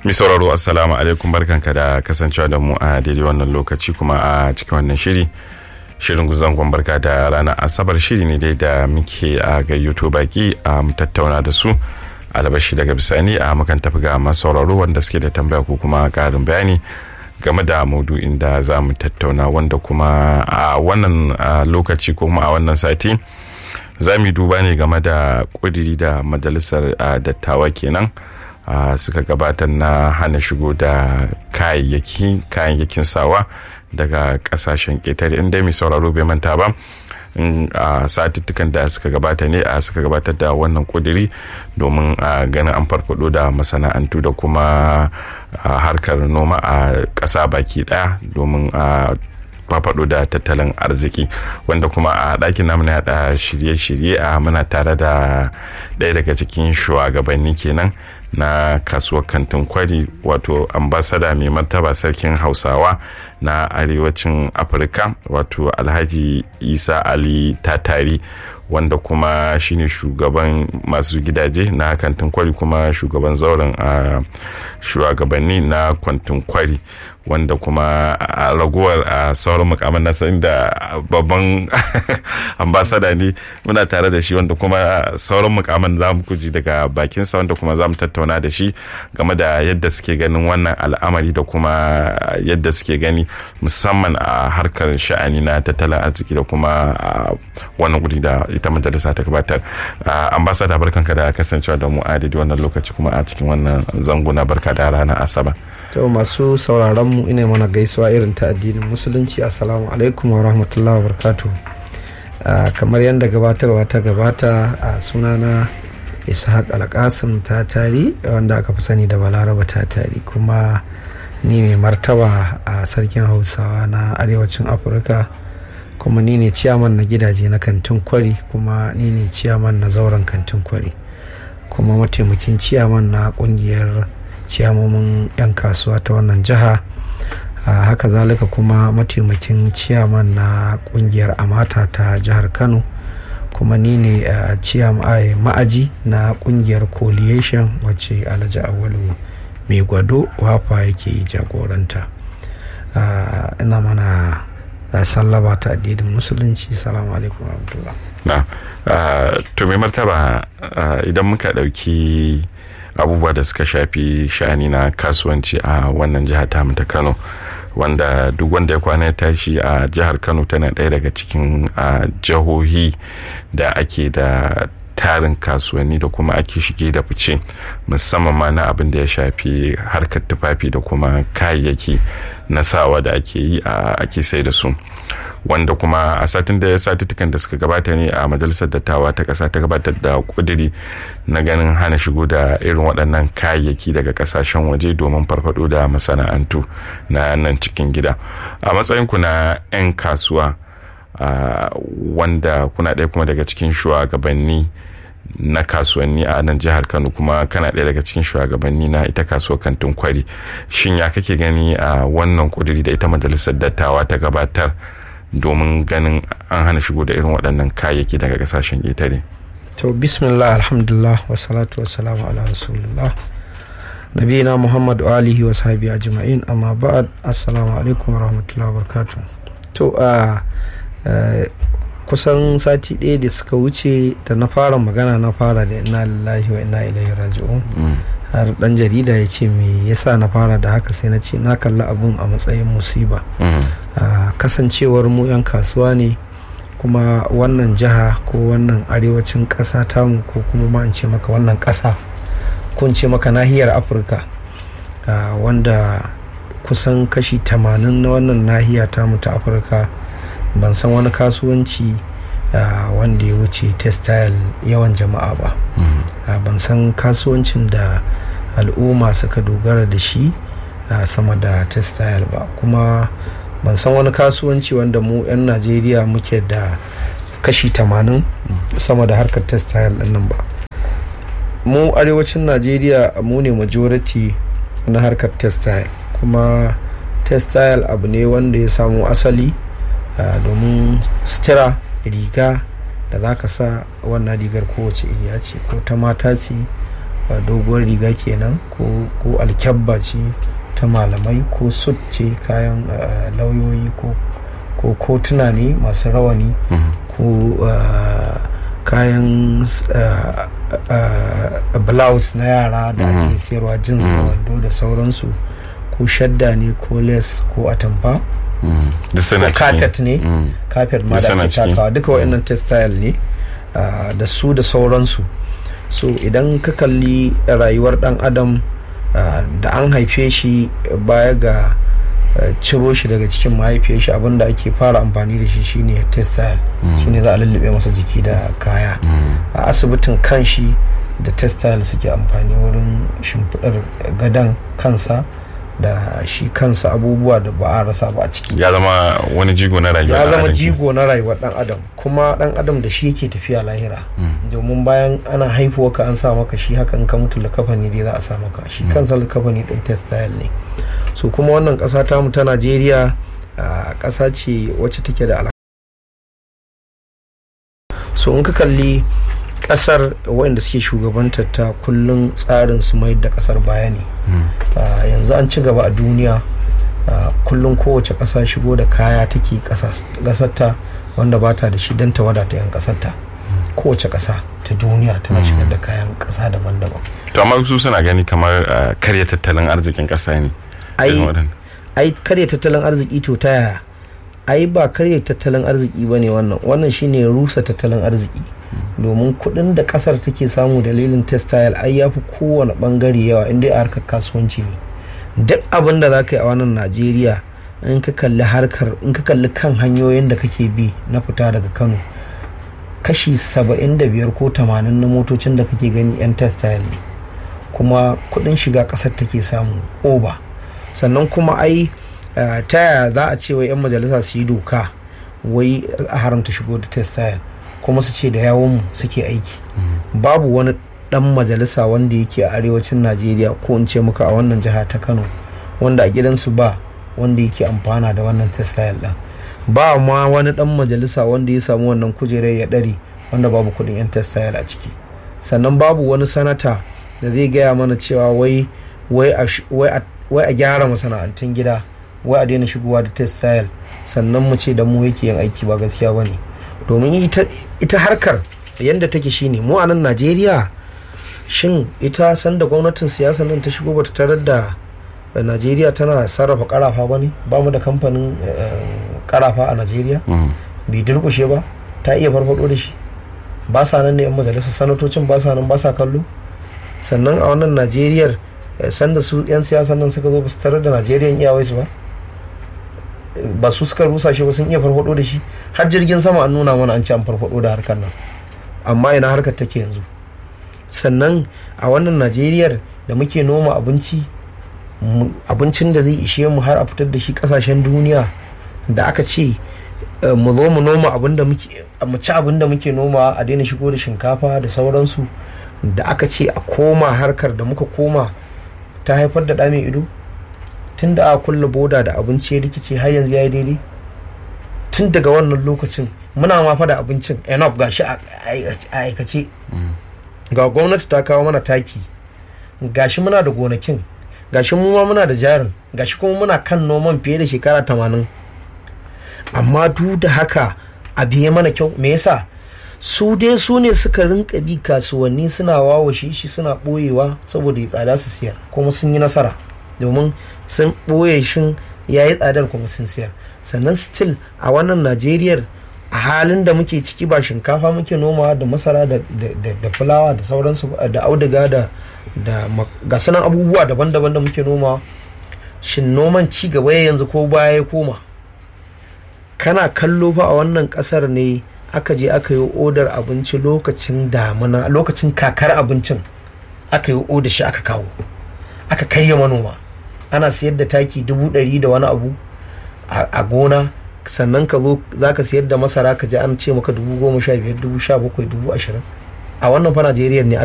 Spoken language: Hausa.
Mi sauraro assalamu alaikum barkanka da kasancewa da mu a daidai wannan lokaci kuma a cikin wannan shiri. Shirin guzangon barka da ranar asabar shiri ne dai da muke a gayyato baki a mu tattauna da su albashi daga bisani a mukan tafi ga masu sauraro wanda suke da tambaya ko kuma karin bayani game da maudu'in da za mu tattauna wanda kuma a wannan lokaci ko kuma a wannan sati za mu duba ne game da kudiri da majalisar dattawa kenan suka gabatar na hana shigo da kayayyaki kayayyakin sawa daga kasashen ƙetare inda mai sauraro bai manta ba a satuttukan da suka gabata ne a suka gabatar da wannan kudiri domin a ganin an farfado da masana'antu da kuma harkar noma a ƙasa baki ɗaya domin a farfado da tattalin arziki wanda kuma a ɗakin namu na yada shirye-shirye a muna tare da ɗaya daga cikin shugabanni kenan na kasuwar kantin kwari wato ambasada mai martaba sarkin hausawa na arewacin afirka wato alhaji isa ali tatari wanda kuma shine shugaban masu gidaje na kantin kwari kuma shugaban zauren a shugabanni na kantin kwari wanda kuma a raguwar a sauran mukamman nasa inda babban ambasada ne muna tare da shi wanda kuma sauran mukamman za mu kuji daga bakinsa wanda kuma za mu tattauna da shi game da yadda suke ganin wannan al'amari da kuma yadda suke gani musamman a harkar sha'ani na tattalin arziki da kuma wannan guri da ita majalisa ta gabatar ambasada barkanka da kasancewa da mu a wannan lokaci kuma a cikin wannan zanguna barka da ranar asabar to masu sauraron mu ina mana gaisuwa irin ta addinin musulunci assalamu alaikum wa rahmatullahi wa barakatuh kamar yadda gabatarwa ta gabata a sunana ishaq alkasim ta tari wanda aka fi sani da balaraba ta tari kuma ni mai martaba a sarkin hausawa na arewacin afirka kuma ni ne ciyaman na gidaje na kantin kwari kuma ni ne ciyaman na zauren kantin kwari kuma mataimakin ciyaman na kungiyar ciyamomin 'yan kasuwa ta wannan jiha haka zalika kuma mataimakin ciyaman na kungiyar amata ta jihar kano kuma ni ne ma'aji na kungiyar coalition wacce alhaji awalu mai gwado wafa yake jagoranta ina mana sallaba ta addinin musulunci salamu alaikum warahmatullah to mai martaba idan muka dauki abubuwa da suka shafi sha'ani na kasuwanci a wannan jihar tamu ta kano wanda duk wanda ya kwana ya tashi a jihar kano tana ɗaya daga cikin jihohi da ake da tarin kasuwanni da kuma ake shige da fice musamman ma na abin da ya shafi harkar tufafi da kuma kayayyaki na sawa da ake yi a ake sai da su wanda kuma a satin da satuttukan da suka gabata ne a majalisar dattawa ta kasa ta gabatar da kudiri na ganin hana shigo da irin waɗannan kayayyaki daga kasashen waje domin farfado da masana'antu na nan cikin gida a matsayinku na 'yan kasuwa wanda kuna ɗaya kuma daga cikin shugabanni na kasuwanni a nan jihar kano kuma kana ɗaya daga cikin shugabanni na ita kasuwar kantin kwari shin ya kake gani a wannan kuduri da ita majalisar dattawa ta gabatar domin ganin an hana shigo da irin waɗannan kayayyaki daga ƙasashen ƙetare to bismillah alhamdulillah wa salatu wa salamu ala rasulullah nabiyina muhammad wa alihi wa sahbihi ajma'in amma ba'ad assalamu alaikum wa rahmatullahi wa barakatuh to a kusan sati ɗaya da suka wuce da na fara magana na fara da ina lillahi wa ina ilaihi raji'un har dan jarida ya ce me yasa na fara da haka sai na ce na kalli abun a matsayin musiba kasancewar mu 'yan kasuwa ne kuma wannan jiha ko wannan arewacin ƙasa tamu ko kuma ma in ce maka wannan ƙasa ko in ce maka nahiyar afirka wanda kusan kashi 80 na wannan nahiya tamu ta afirka ban san wani kasuwanci uh, wanda ya wuce textile yawan jama'a ba mm. uh, ban san kasuwancin da al'umma suka dogara da shi uh, sama da textile ba kuma ban san wani kasuwanci wanda mu 'yan najeriya muke da kashi 80 mm. sama da harkar textile nan ba mu arewacin najeriya mu ne majority na harkar textile kuma textile abu ne wanda ya samu asali domin sutura riga da za ka sa wannan rigar kowace iriya ce ko ta mata ce doguwar riga kenan ko alkyabba ce ta malamai ko sut ce kayan lauyoyi ko kotuna ne masu rawani ko kayan blouse na yara da ake sayarwa jins da wando da sauransu ko shadda ne ko les ko atamfa ko carpet ne carpet ma da ake takawa duka wa'annan textile ne da su da sauransu so idan ka kalli rayuwar dan adam da an haife shi baya ga ciro shi daga cikin mahaifiyar shi abinda ake fara amfani da shi shine textile shine za a lullube masa jiki da kaya a asibitin kan shi da textile suke amfani wurin shimfiɗar gadon kansa da shi kansa abubuwa da ba a rasa ba a ciki ya zama wani jigo na rayuwa ya zama jigo na rayuwar dan adam kuma dan adam da shi yake tafiya lahira domin bayan ana haifuwa ka an sa maka shi haka in ka mutu likafani dai za a sa maka shi kansa likafani din textile ne so kuma wannan kasa tamu ta najeriya kasa ce wacce take da alaka so in ka kalli kasar waɗanda suke shugabantar ta kullum tsarin su mai da kasar baya ne yanzu an ci gaba a duniya kullum kowace ƙasa shigo da kaya take ƙasarta wanda ba ta da shi don ta wadata 'yan ƙasarta kowace ƙasa ta duniya tana shigar da kayan ƙasa daban-daban to amma su suna gani kamar karya tattalin arzikin ƙasa ne ai karya tattalin arziki to ta yaya ai ba karya tattalin arziki ba ne wannan wannan shine rusa tattalin arziki domin kuɗin da ƙasar take samu dalilin textile ai ya fi kowane ɓangare yawa inda a harkar kasuwanci ne duk abin da za ka yi a wannan najeriya in ka kalli harkar in ka kalli kan hanyoyin da kake bi na fita daga kano kashi 75 ko 80 na motocin da kake gani 'yan textile ne kuma kuɗin shiga ƙasar take samu oba sannan kuma ai ta yaya za a ce wai 'yan majalisa su yi doka wai a haramta shigo da textile kuma su ce da yawon suke aiki babu wani dan majalisa wanda yake a arewacin najeriya ko in ce muka a wannan jiha ta kano wanda a gidansu ba wanda yake amfana da wannan textile din ba ma wani dan majalisa wanda ya samu wannan kujerar ya dare wanda babu kudin yan textile a ciki sannan babu wani sanata da zai gaya mana cewa wai wai a gyara masana'antun gida wai a daina shigowa da textile sannan mu ce da mu yake yin aiki ba gaskiya ba ne domin ita harkar yadda take shine mu a nan najeriya shin ita sanda gwamnatin siyasa nan ta shigo bata tarar da najeriya tana sarrafa karafa ba ne ba mu da kamfanin karafa a najeriya bai durkushe ba ta iya farfado da shi ba sa nan ne yan majalisar sanatocin ba sa nan ba sa kallo sannan a wannan najeriyar sanda su yan siyasa nan suka zo ba su tarar da najeriyan iyawai su ba ba su suka rusa shi ba sun iya farfado da shi har jirgin sama an nuna mana an ci an farfado da harkar nan amma ina harkar take yanzu sannan a wannan najeriyar da muke noma abinci abincin da zai ishe mu har a fitar da shi kasashen duniya da aka ce mu zo mu noma abin da muke mu ci abin da muke noma a daina shigo da shinkafa da sauransu da aka ce a koma harkar da muka koma ta haifar da ɗa mai ido tun da aka kulle boda da abinci ya rikice har yanzu ya yi daidai tun daga wannan lokacin muna ma fa da abincin enough gashi a aikace ga gwamnati ta kawo mana taki gashi muna da gonakin gashi mu ma muna da jarin gashi kuma muna kan noman fiye da shekara tamanin amma duk da haka a biye mana kyau me yasa su dai su ne suka rinka bi kasuwanni suna wawashe shi suna ɓoyewa saboda ya tsada su siyar kuma sun yi nasara domin sun ɓoye shin ya yi tsadar kuma sun siyar sannan still a wannan najeriyar a halin da muke ciki ba shinkafa muke noma da masara da fulawa da sauransu da auduga da ga sunan abubuwa daban-daban da muke noma shin noman ci gaba ya yanzu ko baya ya koma kana kallo fa a wannan kasar ne aka je aka yi odar abinci lokacin damuna lokacin kakar abincin aka yi odar shi aka kawo aka karya manoma ana sayar da taki dubu ɗari da wani abu a gona sannan ka zo za ka sayar da masara ka ji an ce maka dubu goma sha biyar dubu sha bakwai dubu ashirin a wannan fa najeriya ne